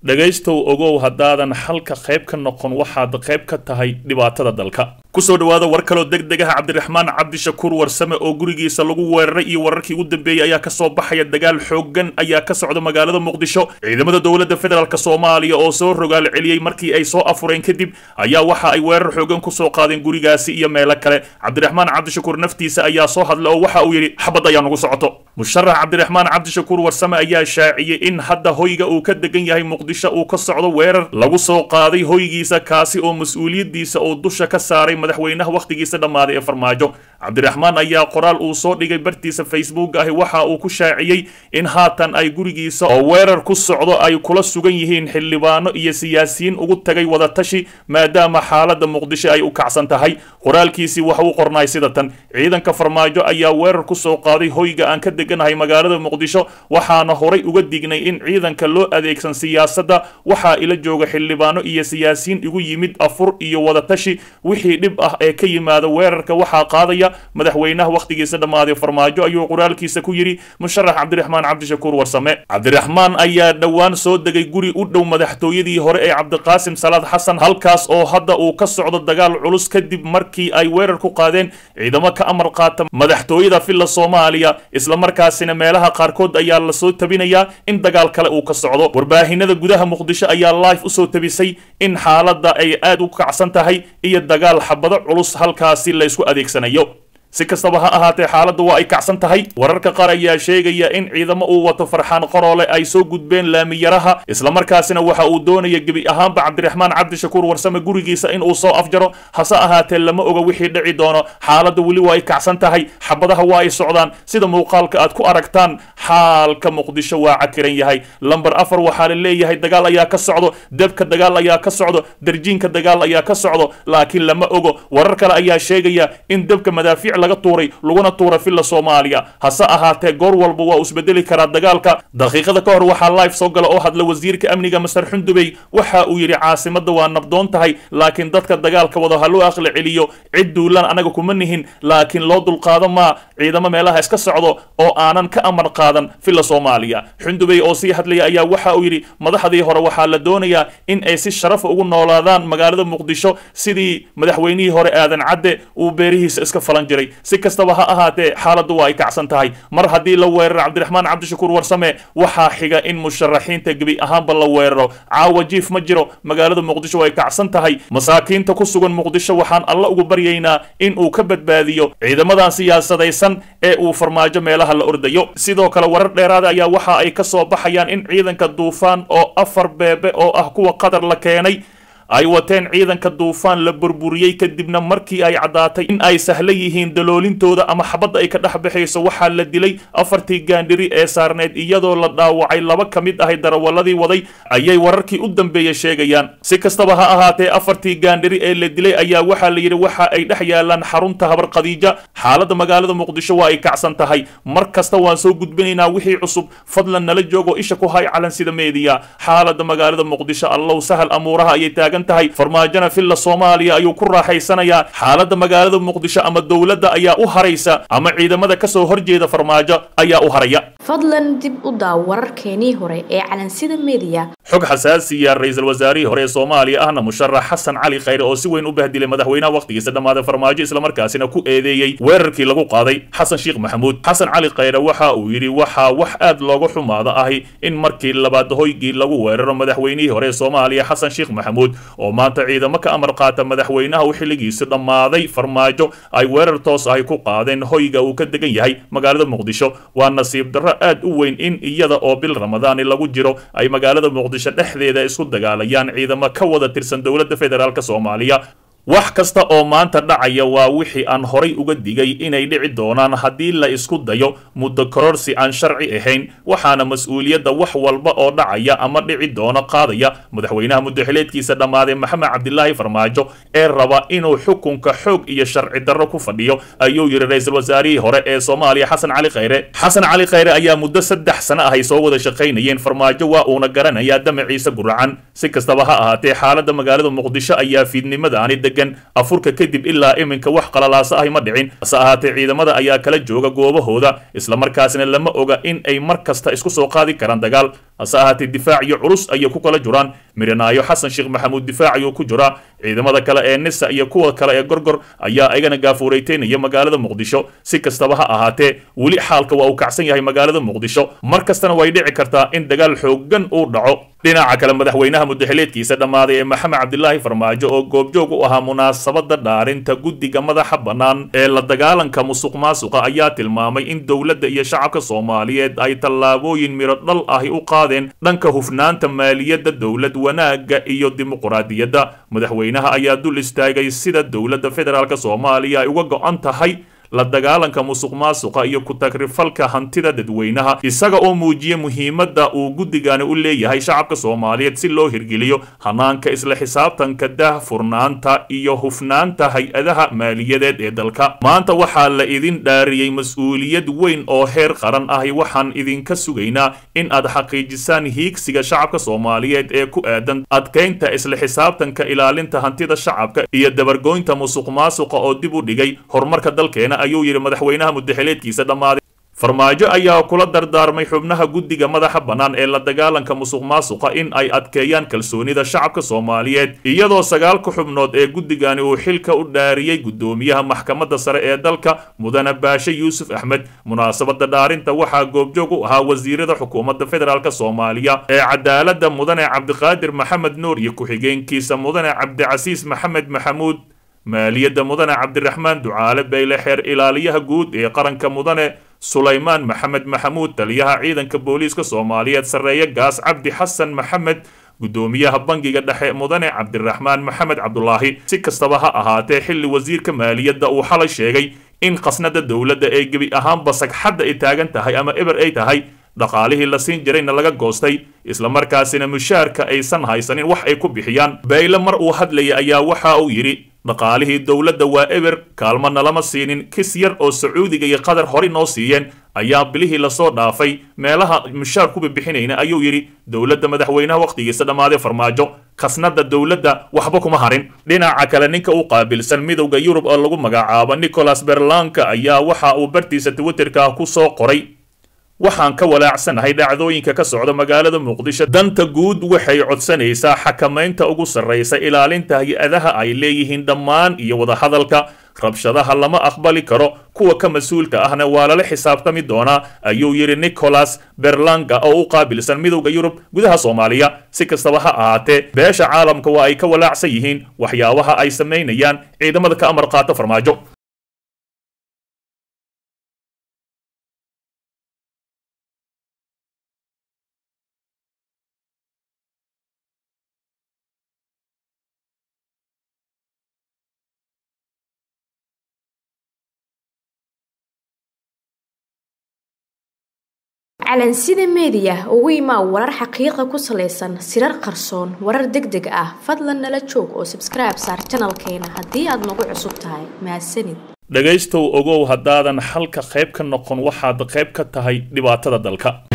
dhegaystow ogow haddaadan xalka qayb ka noqon waxaad qayb ka tahay dhibaatada dalka kusoo dhawaada war kaloo deg deg ah cabdiraxmaan cabdishakuur warsame oo gurigiisa lagu weeraray iyo wararkii ugu dambeeyey ayaa kasoo baxaya dagaal xoogan ayaa ka socda magaalada muqdisho ciidamada dowladda federaalk soomaaliya oo soo rogaal celiyey markii ay soo afureen kadib ayaa waxa ay weerar xoogan kusoo qaadeen gurigaasi iyo meelo kale cabdiraxmaan cabdishakuur naftiisa ayaa soo hadla oo waxa uu yidhi xabad ayaa nagu socoto musharax cabdiraxmaan cabdishakuur warsame ayaa shaaciyey in hadda hoyga uu ka degan yahay muqdisho uu ka socdo weerar lagu soo qaaday hoygiisa kaasi oo mas-uuliyaddiisa uu dusha ka saaray madaxweynaha wakhtigiisa dhammaaday ee farmaajo cabdiraxmaan ayaa qoraal uu soo dhigay bartiisa facebook ahi waxa uu ku shaaciyey in haatan ay gurigiisa oo weerar ku socdo ay kula sugan yihiin xildhibaano iyo siyaasiyiin ugu tagay wadatashi maadaama xaaladda muqdisho ay u kacsan tahay qoraalkiisii waxa uu qornay sida tan ciidanka farmaajo ayaa weerar ku soo qaaday hoyga aan ka deganahay magaalada muqdisho waxaana horay uga dignay in ciidanka loo adeegsan siyaasadda waxaa ila jooga xildhibaano iyo siyaasiyiin igu yimid afur iyo wadatashi wixii dhib ah ee ka yimaada weerarka waxaa qaadaya madaxweynaha wakhtigiisa dhammaaday farmaajo ayuu qoraalkiisa ku yidhi musharax cabdiraxmaan cabdishakuur warsame cabdiraxmaan ayaa dhowaan soo degay guri u dhow madaxtooyadii hore ee cabdiqaasim salaad xasan halkaas oo hadda uu ka socdo dagaal culus kadib markii ay weerar ku qaadeen ciidamo ka amar qaata madaxtooyada villa soomaaliya islamarkaasina meelaha qaarkood ayaa lasoo tabinayaa in dagaal kale uu ka socdo warbaahinada gudaha muqdisho ayaa live usoo tabisay in xaaladda ay aad u kacsan tahay iyo dagaal xabado culus halkaasi la ysku adeegsanayo si kastaba ha ahaatee xaaladda waa ay kacsan tahay wararka qaar ayaa sheegaya in ciidamo uu wato farxaan qoroole ay soo gudbeen laamiyaraha islamarkaasina waxa uu doonaya gebi ahaanba cabdiraxmaan cabdishakuur warsame gurigiisa in uu soo afjaro hase ahaatee lama oga wixii dhici doono xaaladda weli waa ay kacsan tahay xabadaha waa ay socdaan sida muuqaalka aad ku aragtaan xaalka muqdisho waa cakiran yahay lamber afar waxaa la leeyahay dagaal ayaa ka socdo debka dagaal ayaa ka socdo darjiinka dagaal ayaa ka socdo laakiin lama ogo warar kale ayaa sheegaya in debka madaafiic laga tuuray laguna tuura villa soomaaliya hase ahaatee goor walba waa uu isbedeli karaa dagaalka daqiiqada ka hor waxaa live soo gala oo hadla wasiirka amniga masar xundubey waxa uu yidhi caasimadda waa nabdoon tahay laakiin dadka dagaalka wado ha loo aqli celiyo cid duulaan anaga kuma nihin laakiin loo dulqaado maa ciidamo meelaha iska socdo oo aanan ka amar qaadan villa soomaaliya xundubey oo sii hadlaya ayaa waxa uu yidhi madaxdii hore waxaa la doonayaa in ay si sharafa ugu noolaadaan magaalada muqdisho sidii madaxweynihii hore aadan cadde uu beerihiisa iska falan jiray si kastaba ha ahaatee xaaladdu waa ay kacsan tahay mar haddii la weeraro cabdiraxmaan cabdishakuur warsame waxaa xiga in musharaxiinta gebi ahaanba la weeraro caawa jiif ma jiro magaalada muqdisho way kacsan tahay masaakiinta ku sugan muqdisho waxaan alla ugu baryaynaa in uu ka badbaadiyo ciidamadan siyaasadaysan ee uu farmaajo meelaha la ordayo sidoo kale warar dheeraada ayaa waxa ay ka soo baxayaan in ciidanka duufaan oo afar beebe oo ah kuwa qatar la keenay ay wateen ciidanka duufaan la burburiyey kadibna markii ay caddaatay in ay sahla yihiin daloolintooda ama xabadda ay ka dhex baxayso waxaa la dilay afartii gaandhiri ee saarneed iyadoo la dhaawacay laba ka mid ahay darawaladii waday ayay wararkii u dambeeya sheegayaan si kastaba ha ahaatee afartii gaandhiri ee la dilay ayaa waxaa la yidhi waxa ay dhex yaalaan xarunta habar khadiija xaaladda magaalada muqdisho waa ay kacsan tahay mar kasta waan soo gudbinaynaa wixii cusub fadlan nala joogo isha ku hay calan sida meediya xaaladda magaalada muqdisho allow sahal amuuraha ayay taagan tahay farmaajona villa soomaaliya ayuu ku raaxaysanayaa xaaladda magaalada muqdisho ama dowladda ayaa u haraysa ama ciidamada kasoo horjeeda farmaajo ayaa u haraya fadlan dib u daaw wararkeenii hore ee calansida meediya xog xasaasiya ra-iisul wasaarihii hore ee soomaaliya ahna musharax xasan cali khayre oo si weyn u bahdilay madaxweynaha wakhtigiisa dhammaaday farmaajo islamarkaasina ku eedeeyey weerarkii lagu qaaday xasan sheekh maxamuud xasan cali khayre waxa uu yidhi waxaa wax aad looga xumaada ahi in markii labaad hoygii lagu weeraro madaxweynihii hore ee soomaaliya xasan sheekh maxamuud oo maanta ciidamo ka amar qaata madaxweynaha uu xilligiisa dhammaaday farmaajo ay weerar toos ahi ku qaadeen hoyga uu ka degan yahay magaalada muqdisho waa nasiib darro aad u weyn in iyada oo bil ramadaani lagu jiro ay magaalada muqdisho dhexdeeda isku dagaalayaan ciidamo ka wada tirsan dowladda federaalk soomaaliya wax kasta oo maanta dhacaya waa wixii aan horay uga digay inay dhici doonaan haddii la isku dayo muddo kororsi aan sharci ahayn waxaana mas-uuliyadda wax walba oo dhacaya ama dhici doono qaadaya madaxweynaha muddaxileedkiisa dhammaaday maxamed cabdilaahi farmaajo ee raba inuu xukunka xoog iyo sharci darro ku fadhiyo ayuu yidhi ra-iisul wasaarihii hore ee soomaaliya xasan cali khayre xasan cali khayre ayaa muddo saddex sano ah ay soo wada shaqaynayeen farmaajo waa uuna garanayaa damaciisa guracan si kastaba ha ahaatee xaaladda magaalada muqdisho ayaa fiidnimadaani degan afurka kadib ilaa iminka wax qalalaasa ahi ma dhicin hase ahaatee ciidamada ayaa kala jooga goobahooda islamarkaasina lama oga in ay mar kasta isku soo qaadi karaan dagaal hase ahaatee difaac iyo culus ayay ku kala jiraan miranaayo xasan sheekh maxamuud difaac ayuu ku jiraa ciidamada kale ee nisa iyo kuwa kale ee gorgor ayaa ayagana gaafuurayteynaya magaalada muqdisho si kastaba ha ahaatee weli xaalka waa uu kacsan yahay magaalada muqdisho mar kastana way dhici kartaa in dagaal xoogan uu dhaco dhinaca kale madaxweynaha mudaxileedkiisa dhammaaday ee maxamed cabdilaahi farmaajo oo goobjoog u ahaa munaasabada dhaarinta guddiga madaxa bannaan ee la dagaalanka musuq maasuqa ayaa tilmaamay in dowladda iyo shacabka soomaaliyeed ay tallaabooyin miro dhal ahi u qaadeen dhanka hufnaanta maaliyadda dowlad wanaagga iyo dimuquraadiyadda madaxweynaha ayaa dul istaagay sida dowladda federaalk soomaaliya ay uga go-an tahay la dagaalanka musuq maasuqa iyo ku-tagrifalka hantida dadweynaha isaga oo muujiya muhiimadda uu guddigani u leeyahay shacabka soomaaliyeed si loo hirgeliyo hanaanka isla xisaabtanka daahfurnaanta iyo hufnaanta hay-adaha maaliyadeed ee dalka maanta waxaa la idin dhaariyey mas-uuliyad weyn oo heer qaran ahi waxaan idinka sugaynaa in aad xaqiijisaan hiigsiga shacabka soomaaliyeed ee ku aadan adkaynta isla xisaabtanka ilaalinta hantida shacabka iyo dabargoynta musuq maasuqa oo dib u dhigay horumarka dalkeena ayuu yidhi madaxweynaha mudaxileedkiisa dhammaaday farmaajo ayaa kula dardaarmay xubnaha guddiga madaxa bannaan ee la dagaalanka musuq maasuqa in ay adkeeyaan kalsoonida shacabka soomaaliyeed iyadoo sagaalka xubnood ee guddigani uu xilka u dhaariyey guddoomiyaha maxkamadda sare ee dalka mudane baashe yuusuf axmed munaasabada dhaarinta waxaa goobjoog u ahaa wasiirada xukuumadda federaalk soomaaliya ee cadaaladda mudane cabdiqaadir maxamed nuur iyo ku-xigeenkiisa mudane cabdicasiis maxamed maxamuud maaliyadda mudane cabdiraxmaan ducaale bayle xeer ilaaliyaha guud ee qaranka mudane sulaymaan maxamed maxamuud taliyaha ciidanka booliiska soomaaliyeed sarreeye gaas cabdi xasan maxamed guddoomiyaha bangiga dhexe mudane cabdiraxmaan maxamed cabdulaahi si kastaba ha ahaatee xilli wasiirka maaliyadda uu xalay sheegay in khasnada dowladda ee gebi ahaanba sagxadda ay taagan tahay ama eber ay tahay dhaqaalihii la siin jirayna laga goostay islamarkaasina mushaarka aysan haysanin wax ay ku bixiyaan bayle mar uu hadlayay ayaa waxa uu yidhi dhaqaalihii dowladda waa eber kaalmana lama siinin kis yar oo sacuudiga iyo qatar hore noo siiyeen ayaa bilihii lasoo dhaafay meelaha mushaar kuba bixinayna ayuu yidhi dowladda madaxweynaha wakhtigiisa dhammaaday farmaajo khasnada dowladda waxba kuma harin dhinaca kale ninka u qaabilsan midowda yurub oo lagu magacaabo nicholas berlanka ayaa waxa uu bartiisa twitterka ku soo qoray waxaan ka walaacsanahay dhacdooyinka ka socda magaalada muqdisho danta guud waxay codsanaysaa xakamaynta ugu sarraysa ilaalinta hay-adaha ay leeyihiin dhammaan iyo wadahadalka rabshadaha lama aqbali karo kuwa ka mas-uulka ahna waa lala xisaabtami doonaa ayuu yidhi nicholas berlanga oo u qaabilsan midowda yurub gudaha soomaaliya si kastaba ha ahaatee beesha caalamka waa ay ka walaacsan yihiin waxyaabaha ay samaynayaan ciidamada ka amar qaata farmaajo calansida meediya ugu imaa warar xaqiiqa ku salaysan sirar qarsoon warar deg deg ah fadlan nala joog oo sabskribe saar janalkeena haddii aad nagu cusub tahay mahadsanid dhegaystow ogow haddaadan xalka qayb ka noqon waxaad qayb ka tahay dhibaatada dalka